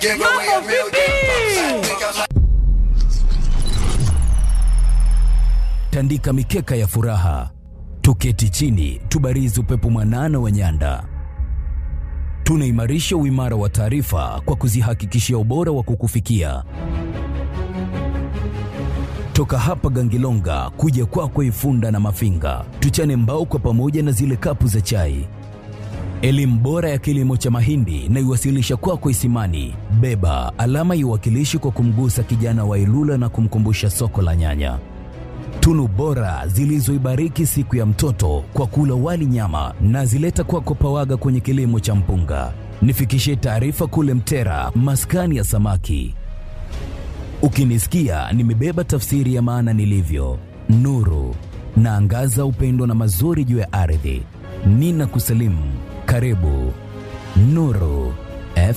Mambo vipi? tandika mikeka ya furaha, tuketi chini, tubarizi upepo mwanana wa nyanda. Tunaimarisha uimara wa taarifa kwa kuzihakikishia ubora wa kukufikia toka hapa Gangilonga kuja kwako Ifunda na Mafinga, tuchane mbao kwa pamoja na zile kapu za chai. Elimu bora ya kilimo cha mahindi na iwasilisha kwako Isimani. Beba alama iwakilishi kwa kumgusa kijana wa Ilula na kumkumbusha soko la nyanya. Tunu bora zilizoibariki siku ya mtoto kwa kula wali nyama na zileta kwako Pawaga kwenye kilimo cha mpunga. Nifikishie taarifa kule Mtera, maskani ya samaki. Ukinisikia nimebeba tafsiri ya maana nilivyo, nuru naangaza upendo na mazuri juu ya ardhi. Nina kusalimu, karibu Nuru